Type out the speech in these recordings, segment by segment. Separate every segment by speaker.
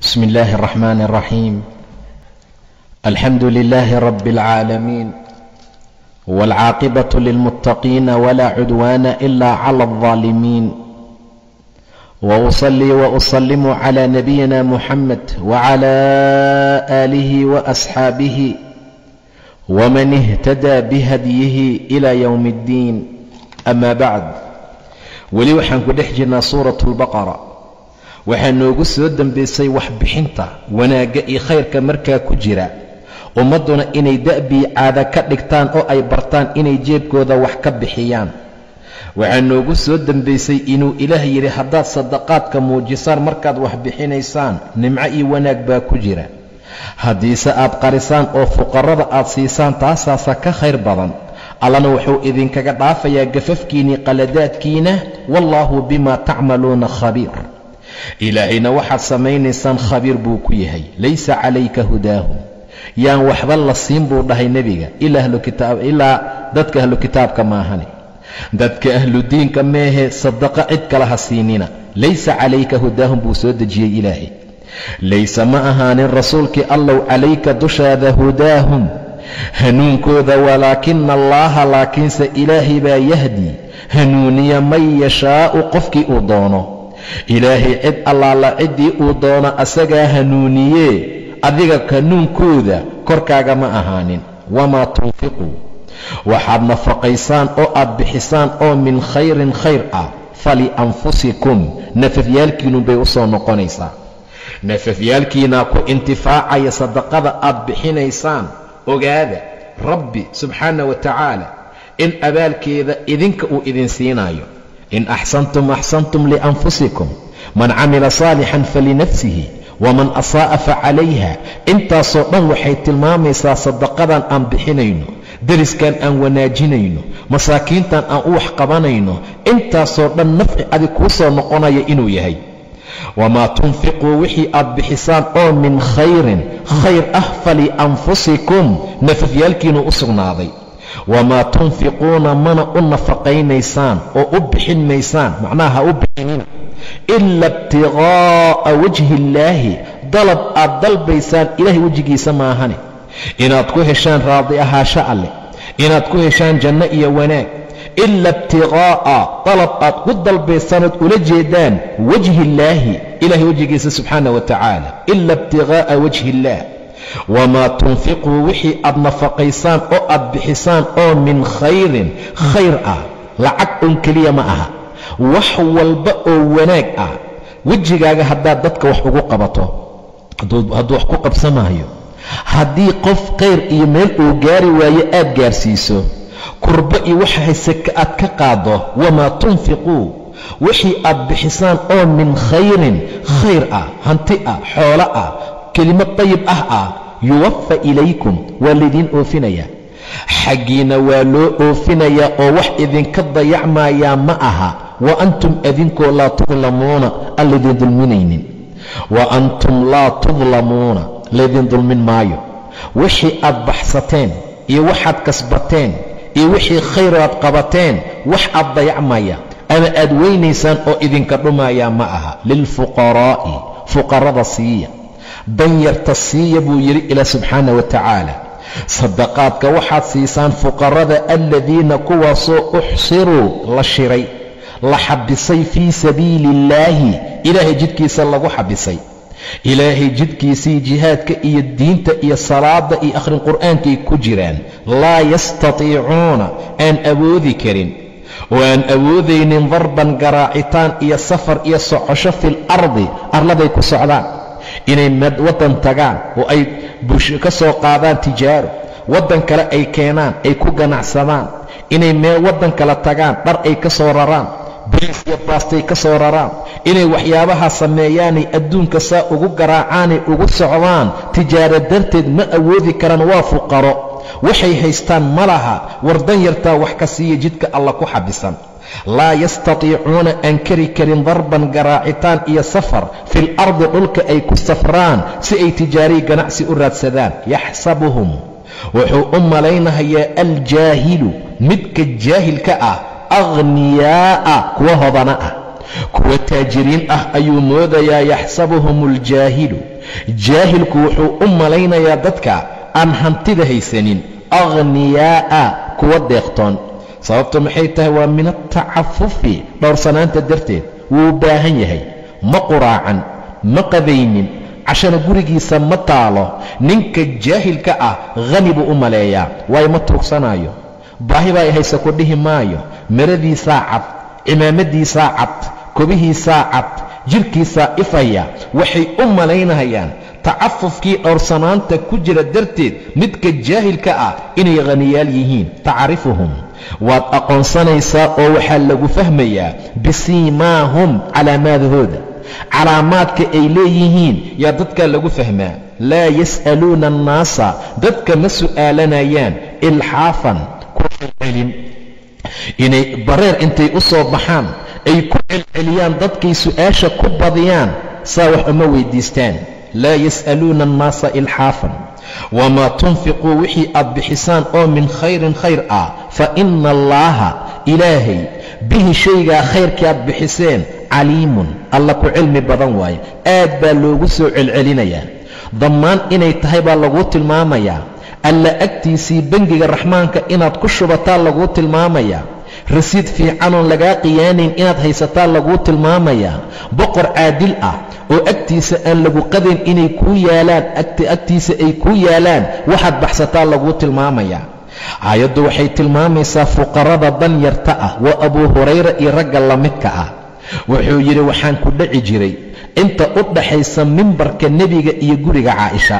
Speaker 1: بسم الله الرحمن الرحيم الحمد لله رب العالمين والعاقبة للمتقين ولا عدوان إلا على الظالمين وأصلي وأسلم على نبينا محمد وعلى آله وأصحابه ومن اهتدى بهديه إلى يوم الدين أما بعد weli waxaan ku dhex jirnaa suuratu albaqara waxaa noogu soo dembaysay waxbixinta wanaagga iyo khayrka markaa ku jira ummadduna inay da'bii caada ka dhigtaan oo ay bartaan inay jeebkooda wax ka bixiyaan waxaa noogu soo dembaysay inuu ilaah yidhi haddaad sadaqaadka muujisaan markaad wax bixinaysaan nimco iyo wanaag baa ku jira haddiise aad qarisaan oo fuqarrada aad siisaan taasaasa ka khayr badan allana wuxuu idinkaga dhaafayaa gafafkiinnii qaladaadkiina wallaahu bimaa tacmaluuna khabiir ilaahayna waxaad samaynaysaan khabiir buu ku yahay laysa calayka hudaahum yaan waxba la siin buu dhahay nebiga ilaa dadka ahlu kitaabka maahane dadka ahludiinka meehe sadaqo cid kale ha siinina laysa calayka hudaahum buu soo dejiyey ilaahay layse ma ahaanin rasuulkii allow calayka dushaada hudaahum hanuunkooda walaakina allaaha laakiinse ilaahay baa yahdi hanuuniya man yashaa'u qofkii uu doono ilaahay cid allaala ciddii uu doono asagaa hanuuniyee adiga hanuunkooda korkaaga ma ahaanin wamaa tunfiquu waxaad nafaqaysaan oo aad bixisaan oo min khayrin khayr ah falianfusikum nafafyaalkiinnu bay u soo noqonaysaa nafafyaalkiinaa ku intifaacaya sadaqada aad bixinaysaan ogaada rabbi subxaana wa tacaala in abaalkeeda idinka uu idin siinaayo in axsantum axsantum lianfusikum man camila saalixan falinafsihi waman asaa'a facalayha intaasoo dhan waxay tilmaamaysaa sadaqadan aan bixinayno deriskan aan wanaajinayno masaakiintan aan u wax qabanayno intaasoo dhan nafci adig kuu soo noqonaya inuu yahay wamaa tunfiquu wixii aad bixisaan oo min khayrin khayr ah falianfusikum nafafyaalkiinu u sugnaaday wamaa tunfiquuna mana u nafaqaynaysaan oo u bixin maysaan macnaha ha u bixinina ila ibtiqaa'a wajhi illaahi dalab aad dalbaysaan ilaahay wejigiisa maahane inaad ku heshaan raadi ahaasho alleh inaad ku heshaan janno iyo wanaag ila ibtiqaa'a dalab aad ku dalbaysanood ula jeedaan wajhi illaahi ilahay wejigiisa subxaana wa tacaala ila ibtiqaa'a wajhi illaah wamaa tunfiquu wixii aad nafaqaysaan oo aad bixisaan oo min khayrin khayr ah lacag un keliya ma aha wax walba oo wanaag ah wejigaaga haddaad dadka wax ugu qabato hadduu wax ku qabsamaayo haddii qof khayr iyo meel uu gaari waayo aad gaarsiiso kurbo iyo waxa hayseka aad ka qaaddo wamaa tunfiquu wixii aad bixisaan oo min khayrin khayr ah hanti ah xoolo ah kelimad dayib ah ah yuwafa ilaykum waa laydiin oofinayaa xaggiina waa loo oofinayaa oo wax idinka dayacmayaa ma aha wa antum adinkoo laa tudlamuuna aan laydin dulminaynin wa antum laa tudlamuuna laydin dulmin maayo wixii aad baxsateen iyo waxaad kasbateen iyo wixii khayr aad qabateen wax aad dayacmaya ama aad weynaysaan oo idinka dhumayaa ma aha lilfuqaraa'i fuqarada siiya danyarta siiya buu yidhi ilaa subxaana wa tacaala sadaqaadka waxaad siisaan fuqarada aladiina kuwaasoo uxsiruu la shiray la xabisay fii sabiili illaahi ilaahay jidkiisa lagu xabisay ilaahay jidkiisii jihaadka iyo diinta iyo salaadda iyo akhrin qur'aankay ku jiraan laa yastatiicuuna aan awoodi karin oo aan awoodaynin darban garaacitaan iyo safar iyo socosho fil ardi arladay ku socdaan inay waddan tagaan oo ay ka soo qaadaan tijaaro waddan kale ay keenaan ay ku ganacsadaan inay meel waddan kale tagaan dhar ay ka soo raraan bariis iyo baastay ka soo raraan inay waxyaabaha sameeyaanay adduunka saa ugu garaacaanay ugu socdaan tijaaro darteed ma awoodi karaan waa fuqaro waxay haystaan ma laha wardan yartaa wax ka siiya jidka alla ku xabisan laa yastatiicuuna aan kari karin darban garaacitaan iyo safar fil ardi dhulka ay ku safraan si ay tijaariyi ganacsi u raadsadaan yaxsabuhum wuxuu u malaynahayaa aljaahilu midka jaahilka ah akhniyaa'a kuwa hodana ah kuwa taajiriin ah ayuu moodayaa yaxsabuhum aljaahilu jaahilku wuxuu u malaynayaa dadka aan hantida haysanin akhniyaa'a kuwa deeqtoon sababtu maxay tahay waa min altacafufi dhowrsanaanta darteed wuu baahan yahay ma quraacan ma qabaynin cashana gurigiisa ma taalo ninka jaahilka ah khani buu u maleeyaa waayo ma tuugsanaayo baahi baa hayse ku dhihi maayo maradiisaa cad cimaamadiisaa cad kobihiisaa cad jidhkiisaa ifaya waxay u malaynayaan tacafufkii dhowrsanaanta ku jira darteed midka jaahilka ah inay khaniyaal yihiin tacrifuhum waad aqoonsanaysaa oo waxaa lagu fahmayaa bisiimaahum calaamaadahooda calaamaadka ay leeyihiin yaa dadkaa lagu fahmaa laa yas'aluuna annaasa dadka ma su'aalanayaan ilxaafan ku celcelin inay bareer intay u soo baxaan ay ku celceliyaan dadkay su'aasha ku badiyaan saa wax uma weyddiistaan laa yas'aluuna annaasa ilxaafan wamaa tunfiquu wixii aad bixisaan oo min khayrin khayr ah fa inna allaaha ilaahay bihi shaygaa khayrkii aad bixiseen caliimun alla ku cilmi badan waaye aad baa loogu soo celcelinayaa dammaan inay tahay baa laguu tilmaamayaa alla agtiisii bengiga raxmaanka inaad ku shubataa laguu tilmaamayaa rasiid fiicanoon lagaa qiyaanayn inaad haysataa laguu tilmaamayaa boqor caadil ah oo agtiisa aan lagu qadayn inay kuu yaalaan agtiisa ay kuu yaalaan waxaad baxsataa laguu tilmaamayaa aayaddu waxay tilmaamaysaa fuqarada danyarta ah waa abuu hurayra iyo ragga la midka ah wuxuu yidhi waxaan ku dhaci jiray inta u dhaxaysa mimbarka nebiga iyo guriga caaisha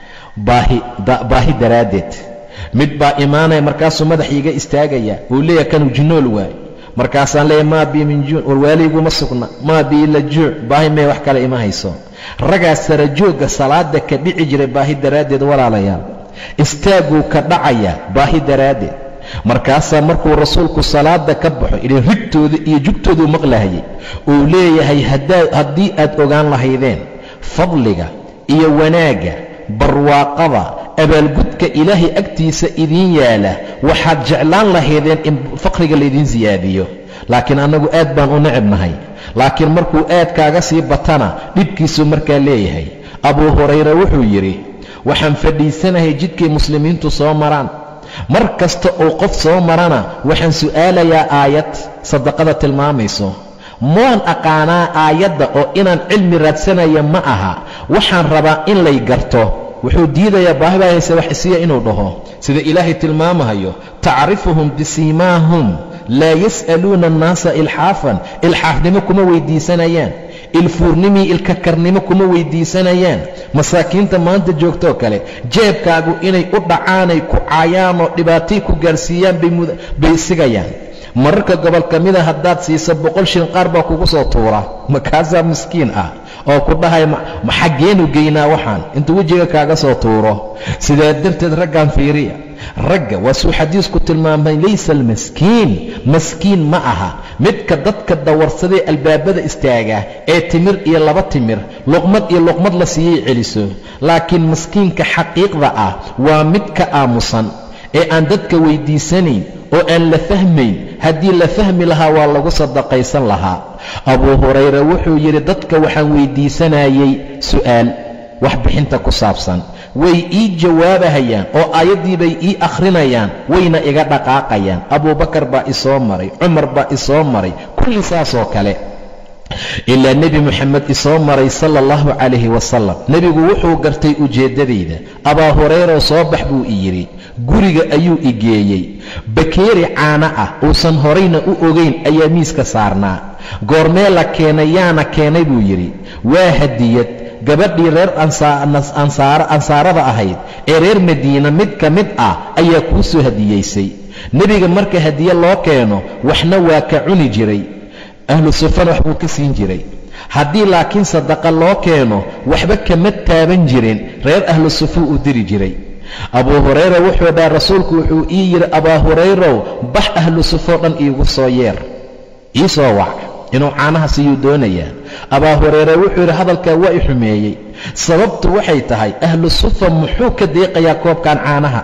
Speaker 1: baahi daraaddeed mid baa imaanaya markaasuu madax iiga istaagaya wuu leeyahay kanuu jinnool waay markaasaan leeyahay maa bii min juuc warwaaliguma sugna maa bii la juuc baahi mee wax kale ima hayso raggaa sarajoogga salaada ka dhici jiray baahi daraaddeed walaalayaal istaaguu ka dhacaya baahi daraaddeed markaasaa markuu rasuulku salaada ka baxo ilin rigtooda iyo jugtooduu maqlahayay uu leeyahay haddii aad ogaan lahaydeen fadliga iyo wanaagga barwaaqada abaalgudka ilaahay agtiisa idiin yaala waxaad jeclaan lahaydeen in faqriga laydiin siyaadiyo laakiin annagu aad baan u necibnahay laakiin markuu aad kaaga sii batana dhibkiisuu markaa leeyahay abuu hurayre wuxuu yidhi waxaan fadhiisanahay jidkay muslimiintu soo maraan mar kasta uu qof soo marana waxaan su'aalayaa aayad sadaqada tilmaamayso maan aqaanaa aayadda oo inaan cilmi raadsanaya ma aha waxaan rabaa in lay garto wuxuu diidayaa baahi baa hayse wax isiya inuu dhaho sida ilaahay tilmaamahayo tacrifuhum bisiimaahum laa yas'aluuna annaasa ilxaafan ilxaafnimo kuma weyddiisanayaan ilfuurnimii ilkakarnimo kuma weyddiisanayaan masaakiinta maanta joogtoo kale jeebkaagu inay u dhacaanay ku caayaanoo dhibaatay ku gaarsiiyaan bay sigayaan mararka gobol ka mida haddaad siisa boqol shilin qaar baa kugu soo tuura makaasaa miskiin ah oo ku dhahay ma xaggeenu geynaa waxaan intuu wejiga kaaga soo tuuro sidaa darteed raggan fiiriya ragga waa suu xadiisku tilmaamay laysa almaskiin maskiin ma aha midka dadka dawarsadee albaabada istaaga ee timir iyo laba timir luqmad iyo luqmad la siiyey celiso laakiin maskiinka xaqiiqda ah waa midka aamusan ee aan dadka weyddiisanayn oo aan la fahmayn haddii la fahmi lahaa waa lagu sadaqaysan lahaa abuu hurayre wuxuu yidhi dadka waxaan weyddiisanayay su'aal wax bixinta ku saabsan way ii jawaabahayaan oo aayaddii bay ii akhrinayaan wayna iga dhaqaaqayaan abuubakar baa isoo maray cumar baa isoo maray kulli saasoo kale ilaa nebi moxamed isoo maray sala allahu calayhi wasalam nebigu wuxuu gartay ujeeddadayda abaa hurayra soo bax buu i yidhi guriga ayuu i geeyey bakeeri caana ah uusan horayna u ogayn ayaa miiska saarnaa goormee la keenay yaana keenay buu yidhi waa hadiyad gabadhii reer ansaarada ahayd ee reer madiina mid ka mid ah ayaa kuu soo hadiyaysay nebiga marka hadiye loo keeno waxna waa ka cuni jiray ahlu sufana wax buu ka siin jiray haddii laakiin sadaqa loo keeno waxba kama taaban jirin reer ahlu sufuu u diri jiray abuu hurayra wuxuu dhaha rasuulku wuxuu ii yidhi abaa hurayrow bax ahlu sufoo dhan iigu soo yeer ii soo wac inuu caanaha siyuu doonayaa abaa hurayre wuxuu yidhi hadalkaa waa i xumeeyey sababtu waxay tahay ahlu sufa muxuu ka deeqayaa koobkan caanaha ah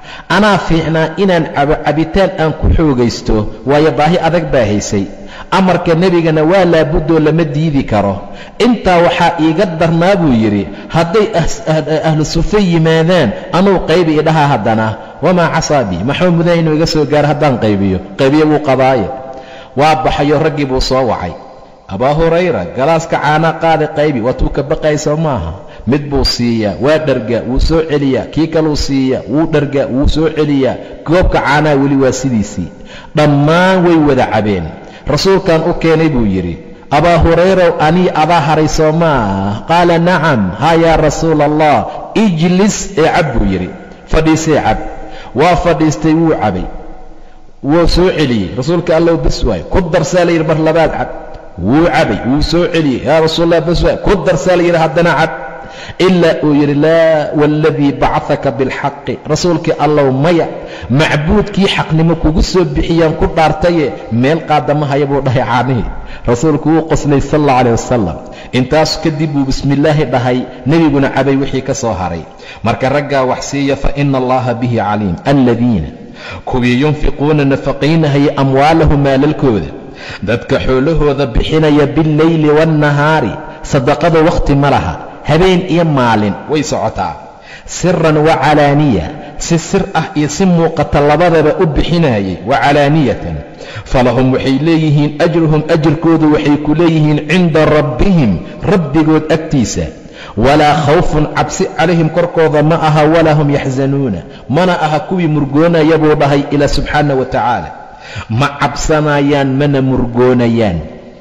Speaker 1: anaa fiicnaa inaan cabo cabitaan aan ku xoogaysto waayo baahi adag baa haysay amarka nebigana waa laabudoo lama diidi karo intaa waxaa iiga darnaa buu yidhi hadday ahlu sufe yimaadaan anuu qaybi idhaha haddana wamaa casaabii maxuu mudan inuu iga soo gaaro haddaan qaybiyo qaybiyo wuu qabaaye waa baxayo raggii buu soo wacay abaa hurayra galaaska caanaa qaadi qaybi waatuu ka baqayso maaha mid buu siiyaa waa dhargaa wuu soo celiyaa kii kaluu siiyaa wuu dhargaa wuu soo celiyaa goobka caanaha weli waa sidiisii dhammaan way wada cabeen rasuulkan u keenay buu yidhi abaa hurayrow anii adaa haray soo maah qaala nacam haa yaa rasuula allah ijlis ee cab buu yidhi fadhiisee cab waa fadhiistay wuu cabay wuu soo celiyey rasuulka allow bas waay ku darsaa la yidhi mar labaad cab wuu cabay wuu soo celiyey yaa rasuulallah bas waay ku darsaa la yidhi haddana cab ilaa uu yidhi laa waaladii bacaka bilxaqi rasuulkii allow maya macbuudkii xaqnimo kugu soo bixiyaan ku dhaartaye meel qaadamahaya buu dhahay caanihii rasuulku wuu qoslay sal alla caleh wasalam intaas kadib buu bismillaahi dhahay nebiguna cabay wixii ka soo haray marka raggaa wax siiya fa ina allaha bihi caliim alladiina kuwii yunfiquuna nafaqaynahaya amwaalahu maalalkooda dadka xoolahooda bixinaya billeyli waannahaari sadaqada wakhti ma laha habeen iyo maalin way socotaa siran wa calaaniya si sir ah iyo si muuqata labadaba u bixinayay wa calaaniyatan falahum waxay leeyihiin ajruhum ajirkoodu waxay ku leeyihiin cinda rabbihim rabbigood agtiisa walaa khawfun cabsi calayhim korkooda ma aha walaa hum yaxsanuuna mana aha kuwii murgoonaya buu dhahay ilaa subxaana wa tacaala ma cabsanayaan mana murgoonayaan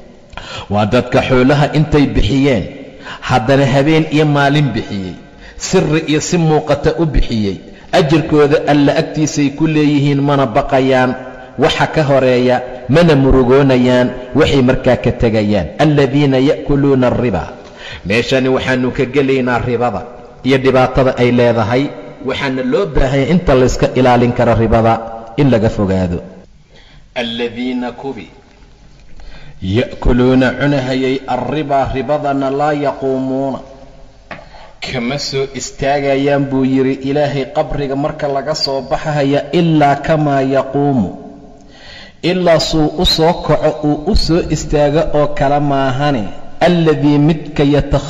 Speaker 1: waa dadka xoolaha intay bixiyeen haddana habeen iyo maalin bixiyey siri iyo si muuqata u bixiyey ajirkooda alla agtiisay ku leeyihiin mana baqayaan waxa ka horeeya mana murugoonayaan waxay markaa ka tegayaan aladiina ya'kuluuna alriba meeshani waxaannu ka gelaynaa ribada iyo dhibaatada ay leedahay waxaana loo baahanya inta layska ilaalin karo ribada in laga fogaado aladiina kubi ya'kuluuna cunahayay alribaa ribadana laa yaquumuuna kama soo istaagayaan buu yidhi ilaahay qabriga marka laga soo baxaya ilaa kamaa yaquumu ilaa suu u soo kaco uu u soo istaago oo kale maahane alladii midka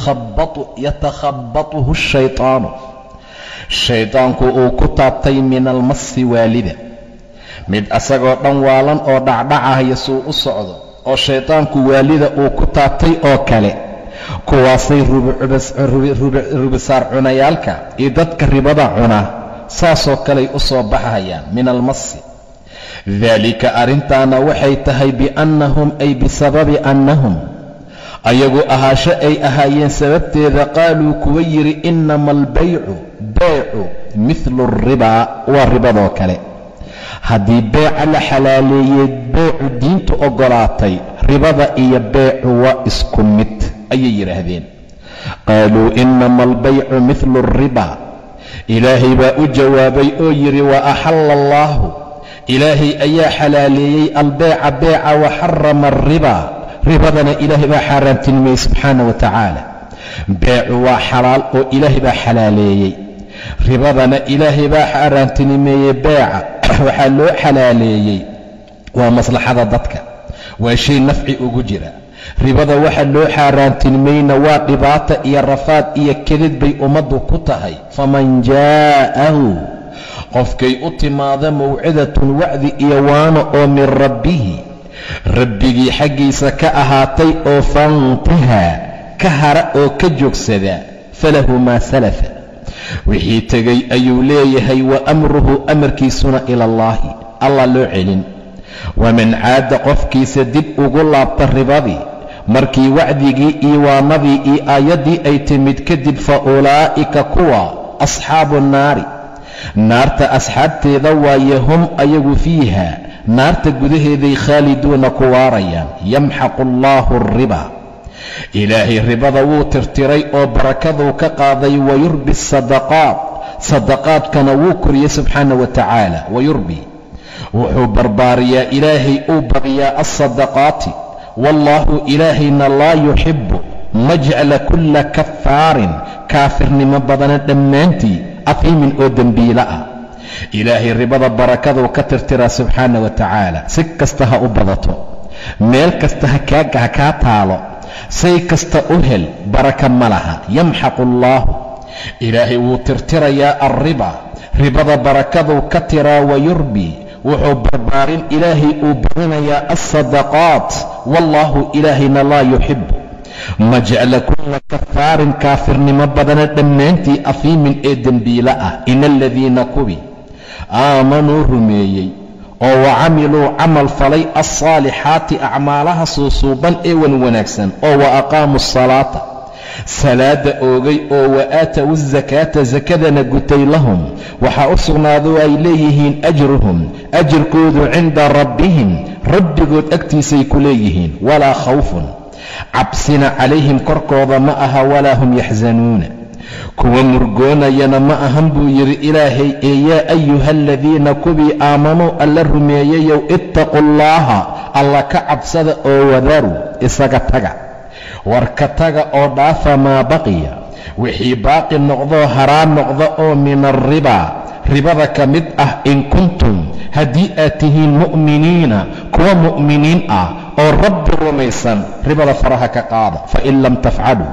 Speaker 1: yatakhabatuhu shaytaanu shaydaanku uu ku taabtay min almasi waalida mid asagoo dhan waalan oo dhacdhacahaya suu u socdo oo shaydaanku waalida uu ku taabtay oo kale kuwaasay rubisaar cunayaalka iyo dadka ribada cuna saasoo kaley u soo baxayaan min almasi daalika arrintaana waxay tahay biannahum ay bisababi annahum ayagu ahaasho ay ahaayeen sababteeda qaaluu kuwa yidhi innama albaycu baycu midlu alribaa waa ribadoo kale haddii beeca la xalaaleeyey beecu diintu oggolaatay ribada iyo beecu waa isku mid ayay yidhaahdeen qaaluu innama albaycu midlu alribaa ilaahay baa u jawaabay oo yidhi wa axalla allaahu ilaahay ayaa xalaaleeyey albeeca beeca wa xarama alribaa ribadana ilaahay baa xaaraamtinimeeyey subxaana wa tacaala beecu waa xalaal oo ilaahay baa xalaaleeyey ribadana ilaahay baa xaaraamtinimeeyey beeca waxaa loo xalaaleeyey waa maslaxada dadka waa shay nafci ugu jira ribada waxa loo xaaraantinimayna waa dhibaata iyo rafaad iyo kedid bay ummaddu ku tahay faman jaa'ahu qofkay u timaada mawcidatun wacdi iyo waano oo min rabbihi rabbigii xaggiisa ka ahaatay oo faintahaa ka hara oo ka joogsada falahu maa salafa wixii tegay ayuu leeyahay wa amruhu amarkiisuna ila allaahi allah loo celin waman caada qofkiisa dib ugu laabta ribadii markii wacdigii iyo waanadii iyo aayaddii ay timid kadib fa ulaa'ika kuwa asxaabu nnaari naarta asxaabteeda waaye hum ayagu fiiha naarta gudaheeday khaaliduuna ku waarayaan yamxaqu allaahu alriba ilaahay ribada wuu tirtiray oo barakaduu ka qaaday wayurbi asadaqaat sadaqaadkana wuu koriyey subxaana wa tacaala wayurbi wuxuu barbaariyaa ilaahay uu badiyaa alsadaqaati wallaahu ilaahayna laa yuxibbu ma jecla kulla kafaarin kaafirnimo badana dhammaantii afiimin oo dembiilo ah ilaahay ribada barakaduu ka tirtiraa subxaana wa tacaala si kasta ha u badato meel kasta ha kaa taalo say kasta u hel baraka ma laha yamxaqu allaahu ilaahay wuu tirtirayaa alriba ribada barakaduu ka tiraa wayurbi wuxuu barbaarin ilaahay uu badinayaa alsadaqaat wallaahu ilaahayna laa yuxibu ma jecla kulla kafaarin kaafirnimo badana dhammaantii afiimin ee dembiila ah ina aladiina kubi aamanuu rumeeyey oo wa camiluu camal falay alsaalixaati acmaalaha suusuuban ee wan wanaagsan oo wa aqaamuu asalaata salaada oogay oo wa aatawu asakaata sakadana gutay lahum waxaa u sugnaado ay leeyihiin ajruhum ajirkoodu cinda rabbihim rabbigood agtiisay ku leeyihiin walaa khawfun cabsina calayhim korkooda ma aha walaa hum yaxsanuuna kuwa murgoonayana ma ahan buu yidhi ilaahay ee yaa ayuha aladiina kuwii aamanuu alla rumeeyayow ittaqu allaaha alla ka cabsada oo wadaru isaga taga war ka taga oo dhaafa maa baqiya wixii baaqi noqdoo haraan noqda oo min alribaa ribada ka mid ah in kuntum haddii aad tihiin mu'miniina kuwa mu'miniin ah oo rabbi rumaysan ribada faraha ka qaada fain lam tafcaluu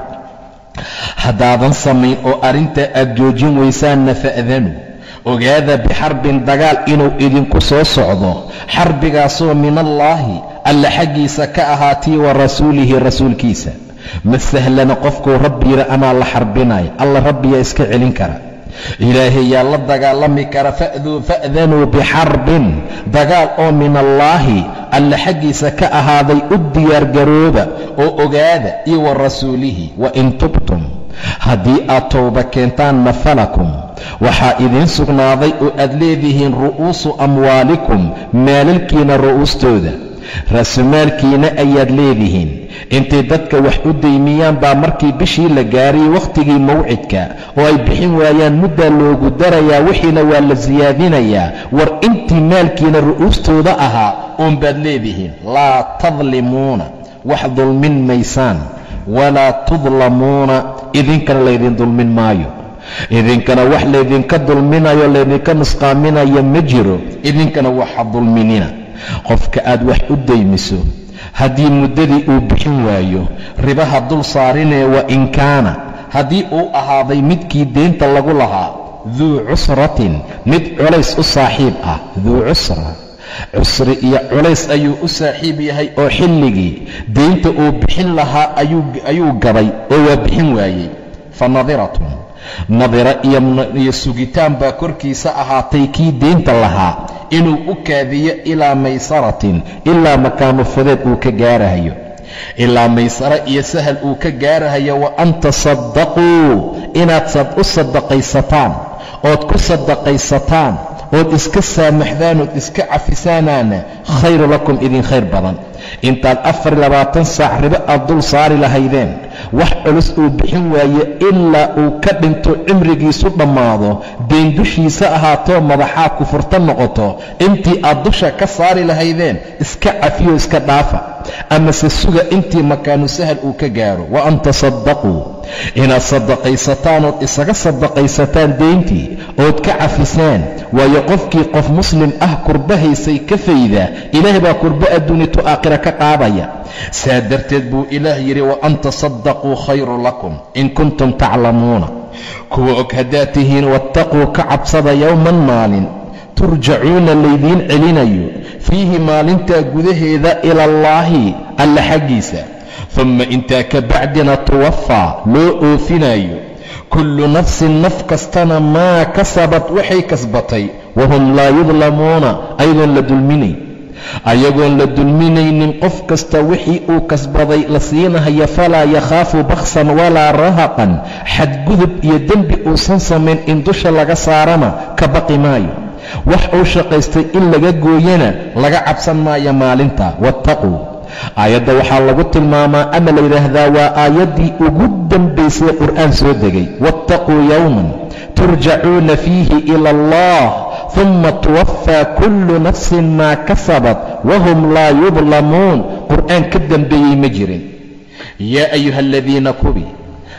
Speaker 1: haddaadan samayn oo arrintaa aad joojin waysaanna fa'danuu ogaada bixarbin dagaal inuu idinku soo socdo xarbigaasoo min allaahi alla xaggiisa ka ahaatii wa rasuulihi rasuulkiisa ma sahlana qofkuu rabbi yidhi amaa la xarbinaya alla rabbiyaa iska celin kara ilaahay yaa la dagaalami kara fa'danuu bixarbin dagaal oo min allaahi alla xaggiisa ka ahaaday u diyaargarooba oo ogaada iyo wa rasuulihi wa in tubtum haddii aad towba keentaanna falakum waxaa idiin sugnaaday oo aad leedihiin ru'uusu amwaalikum maalalkiina ru'uustooda raasumaalkiina ayaad leedihiin intay dadka wax u daymiyaan baa markii bishii la gaarayay wakhtigii mawcidka oo ay bixin waayaan muddaa loogu darayaa wixiina waa la siyaadinayaa war intii maalkiina ru'uustooda ahaa uunbaad leedihiin laa tadlimuuna wax dulmin maysaan walaa tudlamuuna idinkana laydin dulmin maayo idinkana wax laydinka dulminayo laydinka nusqaaminayo ma jiro idinkana waxa dulminina qofka aad wax u daymiso haddii muddadii uu bixin waayo ribaha dul saarinee wa in kaana haddii uu ahaaday midkii deynta lagu lahaa duu cusratin mid culays u saaxiib ah duu cusra cusri iyo culays ayuu u saaxiib yahay oo xilligii deynta uu bixin lahaa ayuu gabay oo waa bixin waayey fa nadiratun nadira iyo sugitaan baa korkiisa ahaatay kii deynta lahaa inuu u kaadiyo ilaa maysaratin ilaa makaano fudeed uu ka gaarahayo ilaa maysaro iyo sahal uu ka gaarahayo wa an tasaddaquu inaad u sadaqaysataan ood ku sadaqaysataan ood iska saamaxdaan ood iska cafisaanaana khayru lakum idin khayr badan intaad afar labaatan saac ribo aad dul saari lahaydeen wax culus uu bixin waaye ilaa uu ka dhinto cimrigiisu dhammaado deen dushiisa ahaatoo madaxaa kufurta noqoto intii aad dusha ka saari lahaydeen iska cafiyo iska dhaafa amase suga intii makaanu sahal uu ka gaaro wa an tasaddaquu inaad sadaqaysataan ood isaga sadaqaysataan deyntii ood ka cafisaan waayo qofkii qof muslim ah kurbahaysay ka fayda ilaahay baa kurbo adduunitu aakhira ka qaadaya saa darteed buu ilaah yidhi wa an tasaddaquu khayru lakum in kuntum taclamuuna kuwa og haddaad tihiin wattaquu ka cabsada yowman maalin turjacuuna laydiin celinayo fiihi maalintaa gudaheeda ila allaahi alla xaggiisa dumma intaa ka bacdina tuwafaa loo oofinayo kullu nafsin naf kastana maa kasabad waxay kasbatay wahum laa yudlamuuna ayagoon la dulminayn ayagoon la dulminaynin qof kasta wixii uu kasbaday la siinahaya falaa yakhaafu baksan walaa rahaqan xadgudub iyo dembi uusan samayn in dusha laga saarana ka baqi maayo wax uu shaqaystay in laga gooyana laga cabsan maayo maalinta wattaquu aayadda waxaa lagu tilmaamaa ama la yidhaahdaa waa aayaddii ugu dambaysay qur'aan soo degay wattaquu yowman turjacuuna fiihi ila allah uma tuwafaa kullu nafsin maa kasabat wahum laa yudlamuun qur'aan ka dambeeyey ma jirin yaa ayuha aladiina kubi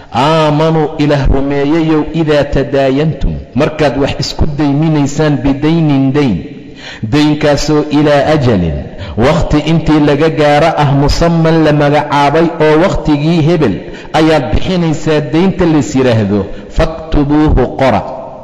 Speaker 1: aamanuu ilaah rumeeyayow idaa tadaayantum markaad wax isku dayminaysaan bidaynin dayn daynkaasoo ilaa ajalin wakhti intii laga gaaro ah musaman la magacaabay oo wakhtigii hebel ayaad bixinaysaa daynta lays yidhaahdo faktubuuhu qora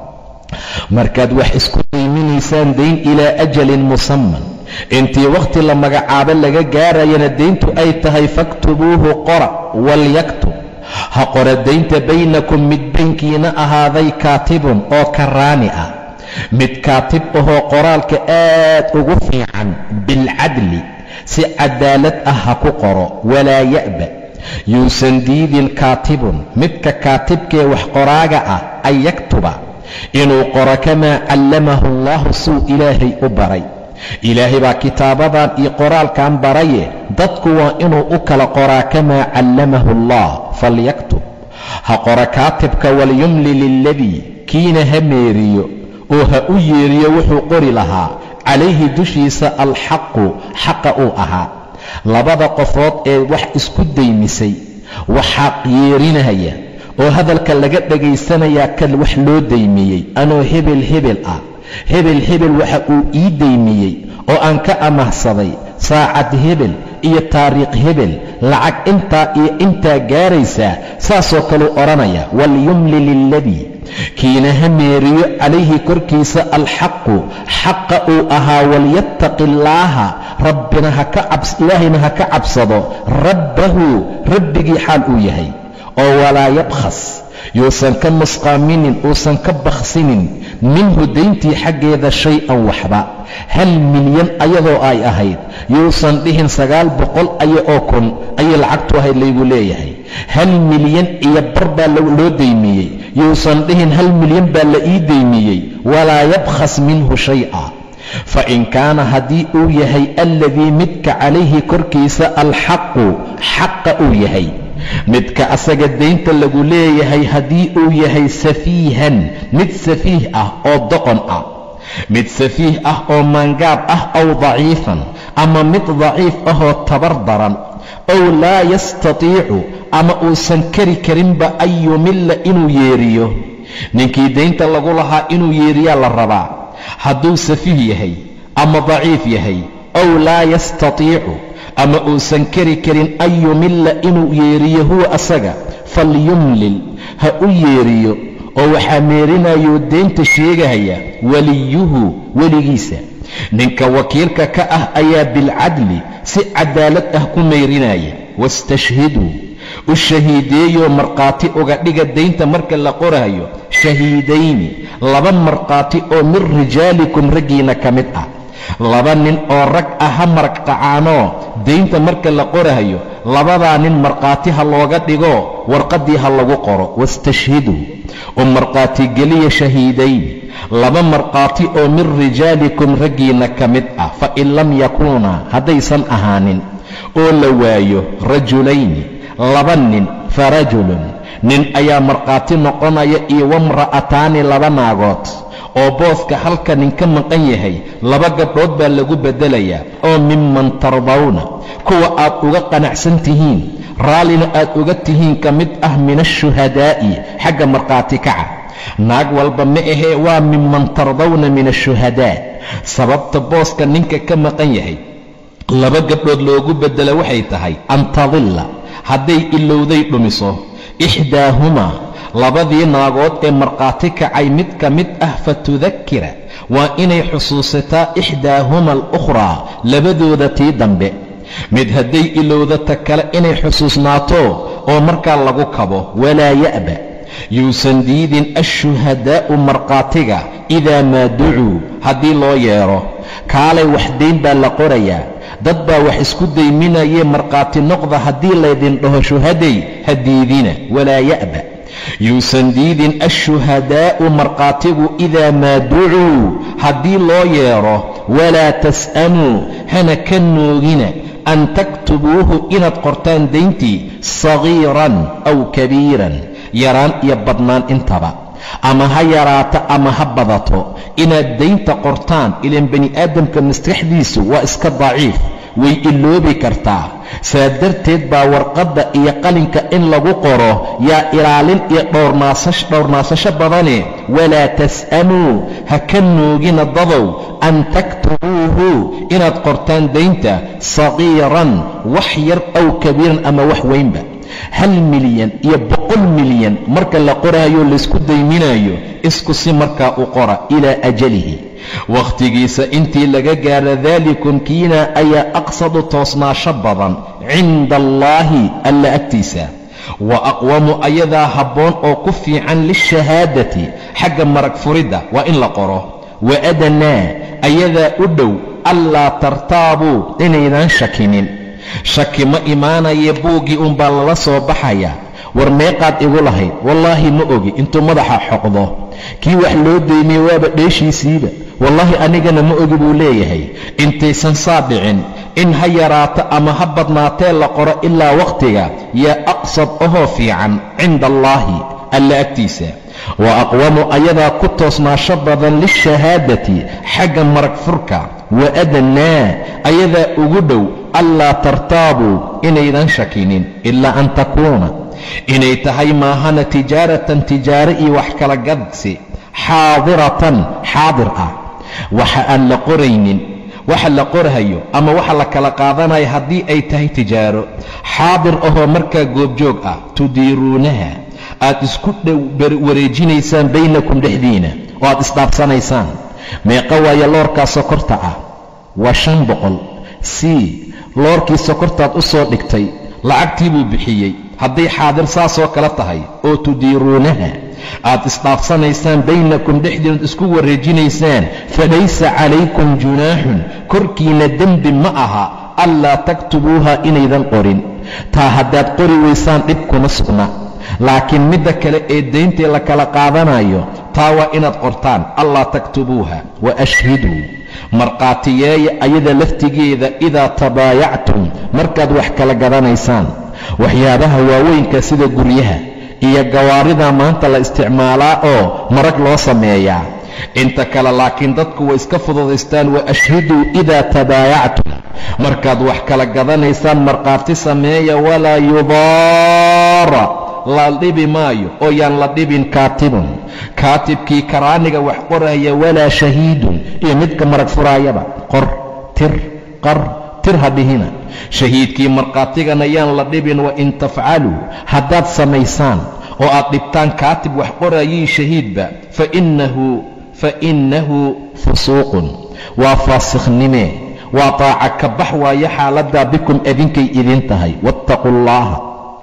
Speaker 1: markaad wax isku dayminaysaan dayn ilaa ajalin musaman intii wakhti la magacaabo laga gaarayana dayntu ay tahay faktubuuhu qora walyaktub ha qora daynta baynakum mid baynkiina ahaaday kaatibun oo karaani ah mid kaatib ahoo qoraalka aad ugu fiican bilcadli si cadaalad ah ha ku qoro walaa ya'ba yuusan diidin kaatibun midka kaatibkee wax qoraaga ah an yaktuba inuu qoro kamaa callamahu allahu suu ilaahay u baray ilaahay baa kitaabadan iyo qoraalkan baraye dadku waa inuu u kala qoraa kamaa callamahu allah falyaktub ha qora kaatibka walyumli liladii kiina ha meeriyo oo ha u yeeriyo wuxuu qori lahaa calayhi dushiisa alxaqu xaqa uu ahaa labada qofood ee wax isku daymisay waxaa yeerinaya oo hadalka laga dhagaysanayaa kan wax loo daymiyey anoo hebel hebel ah hebel hebel waxa uu ii daymiyey oo aan ka amahsaday saacad hebel iyo taariikh hebel lacag intaa iyo intaa gaaraysaa saasoo kaluu odhanaya walyumli liladii kiina ha meeriyo calayhi korkiisa alxaqu xaqa uu ahaa walyattaqi illaaha rabbina ilaahayna ha ka cabsado rabbahu rabbigii xaal uu yahay oo walaa yabkhas yuusan ka nusqaaminin uusan ka bakhsinin minhu dayntii xaggeeda shay-an waxba hal milyan ayadoo ay ahayd yuusan dhihin sagaal boqol aya oo kun ayay lacagtu ahayd laygu leeyahay hal milyan iyo bar baa loo daymiyey yuusan dhihin hal milyan baa la ii daymiyey walaa yabkhas minhu shay-a fa in kaana haddii uu yahay alladii midka calayhi korkiisa alxaqu xaqa uu yahay midka asaga daynta lagu leeyahay haddii uu yahay safiihan mid safiih ah oo doqon ah mid safiih ah oo maangaab ah ow daciifan ama mid daciif ahoo tabar daran ow laa yastatiicu ama uusan kari karinba an yumilla inuu yeeriyo ninkii daynta lagu lahaa inuu yeeriyaa la rabaa hadduu safiih yahay ama daciif yahay ow laa yastatiicu ama uusan kari karin an yumilla inuu yeeriyo huwa asaga falyumlil ha u yeeriyo oo waxaa meerinayuu deynta sheegahaya weliyuhu weligiisa ninka wakiilka ka ah ayaa bilcadli si cadaalad ah ku meyrinaya wastashhiduu u shahiideeyoo markhaati uga dhiga daynta marka la qorayo shahiidayni laba markhaati oo min rijaalikum raggiina ka mid ah laba nin oo rag ah ha maraqacaanoo daynta marka la qorayo labadaa nin markhaati ha looga dhigo warqaddii ha lagu qoro wastashhiduu u markhaatigeliya shahiidayni laba markhaati oo min rijaalikum raggiinna ka mid ah fa in lam yakuunaa haddaysan ahaanin oo la waayo rajulayni laba nin fa rajulun nin ayaa markhaati noqonaya iyo wamra'ataani laba naagood oo booska halka nin ka maqan yahay laba gabdhood baa lagu beddelayaa oo minman tardawna kuwa aad uga qanacsan tihiin raallina aad uga tihiin ka mid ah min ashuhadaa'i xagga markhaati kaca naag walba ma ahee waa minman tardawna min ashuhadaa sababta booska ninka ka maqan yahay laba gabdhood loogu beddela waxay tahay an tadilla hadday ilowday dhumiso ixdaahumaa labadii naagood ee markhaati kacay mid ka mid ah fatudakira waa inay xusuusataa ixdaahuma alukhraa labadooda tii dambe mid hadday ilowda ta kale inay xusuusnaato oo markaa lagu kabo walaa ya'ba yuusan diidin ashuhadaa'u markhaatiga idaa maa ducuu haddii loo yeedho kaalay wax dayn baa la qorayaa dad baa wax isku dayminayee markhaati noqda haddii laydin dhaho shuhaday ha diidina walaa ya'ba yuusan diidin ashuhadaa'u markhaatigu idaa maa ducuu haddii loo yeedho walaa tas'amuu hana ka noogina an taktubuuhu inaad qortaan dayntii sagiiran aw kabiiran yaraan iyo badnaan intaba ama ha yaraato ama ha badato inaad daynta qortaan ilaan bani aadamka maskaxdiisu waa iska daciif way iloobi kartaa saa darteed baa warqadda iyo qalinka in lagu qoro yaa ilaalin iyo dhowrnaasasho badane walaa tas'amuu ha ka noogina dadow an taktubuuhu inaad qortaan daynta sagiiran wax yar aw kabiiran ama wax weynba hal milyan iyo boqol milyan marka la qoraayo laysku dayminayo isku si markaa u qora ilaa ajalihi wakhtigiisa intii laga gaaro daalikum kiina ayaa aqsadu toosnaasho badan cinda allaahi alla agtiisa wa aqwamu ayadaa habboon oo ku fiican lishahaadati xagga marag furidda waa in la qoro wa adanaa ayadaa u dhow allaa tartaabuu inaydan shakinin shaki ma imaanaya buuggii unbaa lala soo baxaya war meeqaad igu lahayd wallaahi ma ogi intuu madaxa xoqdo kii wax loo deymiyey waaba dheeshiisiiba wallaahi anigana ma ogi buu leeyahay intaysan saa dhicin in ha yaraato ama ha badnaatee la qoro ilaa wakhtiga yaa aqsad ahoo fiican cinda allaahi alla agtiisa wa aqwamu ayadaa ku toosnaasho badan lishahaadati xagga marag furka wa adanaa ayadaa ugu dhow allaa tartaabuu inaydan shakinin ilaa an takuuna inay tahay maahana tijaaratan tijaare iyo wax kala gadsi xaadiratan xaadir ah waxa aan la qoraynin waxa la qorhayo ama waxa la kala qaadanayo haddii ay tahay tijaaro xaadir ahoo markaa goobjoog ah tudiiruunaha aad isku wareejinaysaan baynakum dhexdiina oo aad isdhaafsanaysaan meeqa waaye loorkaa sokorta ah waa shan boqol c loorkii sokortaad u soo dhigtay lacagtii buu bixiyey hadday xaadir saasoo kale tahay oo tudiiruunaha aad isdhaafsanaysaan baynakum dhexdiinaad isku wareejinaysaan falaysa calaykum junaaxun korkiina dembi ma aha allaa taktubuuha inaydan qorin taa haddaad qori waysaan dhib kuma sugna laakiin midda kale ee dayntii la kala qaadanayo taa waa inaad qortaan allaa taktubuuha wa ashhiduu markhaatiyeeya ayada laftigeeda idaa tabaayactum markaad wax kala gadanaysaan waxyaabaha waaweynka sida guryaha iyo gawaarida maanta la isticmaalaa oo marag loo sameeyaa inta kale laakiin dadku way iska fududaystaan wa ashhiduu idaa tabaayactum markaad wax kala gadanaysaan markhaati sameeya walaa yudaara la dhibi maayo oo yaan la dhibin kaatibun kaatibkii karaaniga wax qoraya walaa shahiidun iyo midka marag furaayaba qor tir qar tir ha dhihina shahiidkii markhaatigana yaan la dhibin wa in tafcaluu haddaad samaysaan oo aad dhibtaan kaatib wax qorayii shahiidba fa innahu fusuuqun waa faasikhnimee waa taaca ka bax waayo xaaladdaa bikum idinkay idin tahay wattaquu allaaha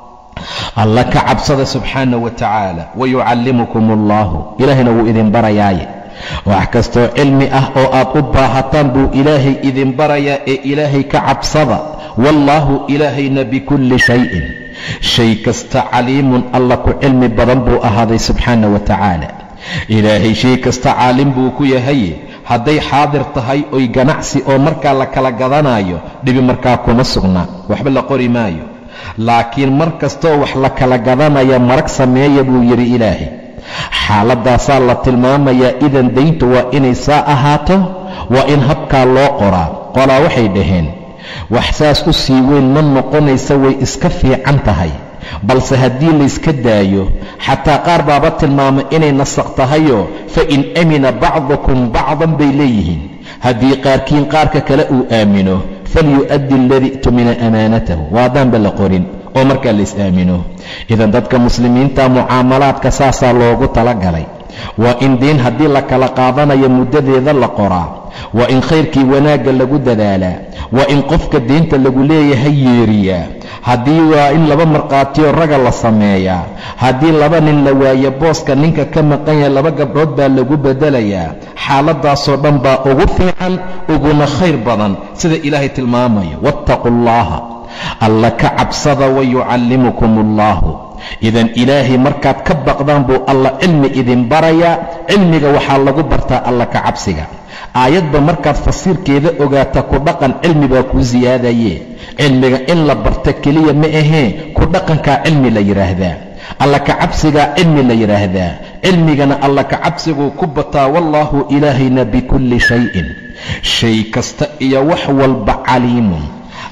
Speaker 1: alla ka cabsada subxaana wa tacaala wayucallimukum allaahu ilaahayna wuu idin barayaaye wax kastoo cilmi ah oo aad u baahataan buu ilaahay idin barayaa ee ilaahay ka cabsada wallaahu ilaahayna bikulli shayin shay kasta caliimun alla ku cilmi badan buu ahaaday subxaana wa tacaala ilaahay shay kasta caalim buu ku yahay hadday xaadir tahay oy ganacsi oo markaa la kala gadanayo dhibi markaa kuma sugna waxba la qori maayo laakiin mar kastoo wax la kala gadanaya marag sameeya buu yidhi ilaahay xaaladdaasaa la tilmaamayaa idan dayntu waa inay saa ahaato waa in habkaa loo qoraa qolaa waxay dhaheen wax saas u sii weyn ma noqonaysa way iska fiican tahay balse haddii layska daayo xataa qaar baaba tilmaamay inay nasaq tahayoo fa in amina bacdukum bacdan bay leeyihiin haddii qaarkiin qaarka kale uu aamino falyu'addi aladii tumina amaanatahu waa haddaanba la qorin oo markaa lays aamino idan dadka muslimiinta mucaamalaadka saasaa loogu talagalay waa in diin haddii la kala qaadanayo muddadeeda la qoraa waa in khayrkii wanaagga lagu dadaalaa waa in qofka diinta lagu leeyahay yeeriyaa haddii waa in laba markhaatiyo raga la sameeyaa haddii laba nin la waayo booska ninka ka maqan yahay laba gabdhood baa lagu beddelayaa xaaladdaasoo dhan baa ugu fiican uguna khayr badan sida ilaahay tilmaamayo wattaquu allaaha alla ka cabsada wayucallimukum allaahu idan ilaahay markaad ka baqdaan buu alla cilmi idin barayaa cilmiga waxaa lagu bartaa alla ka cabsiga aayadba markaad fasiirkeeda ogaata ku dhaqan cilmi baa kuu siyaadaye cilmiga in la barta keliya ma ahee ku dhaqankaa cilmi la yidhaahdaa alla ka cabsigaa cilmi la yidhaahdaa cilmigana alla ka cabsiguu ku bataa wallaahu ilaahayna bikulli shayin shay kasta iyo wax walba caliimun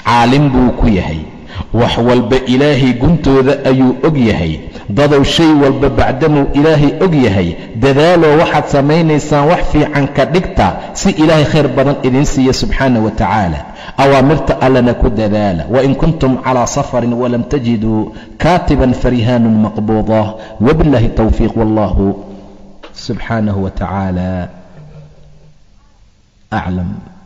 Speaker 1: caalim buu ku yahay wax walba ilaahay guntooda ayuu og yahay dadow shay walba bacdamuu ilaahay og yahay dadaaloo waxaad samaynaysaan wax fiican ka dhigta si ilaahay khayr badan idiin siiya subxaana wa tacaala awaamirta allana ku dadaala wain kuntum calaa safarin walam tajiduu kaatiban farihaanun maqbuuda wabiاllahi towfiiq wallahu subxaanahu wa tacaala aclam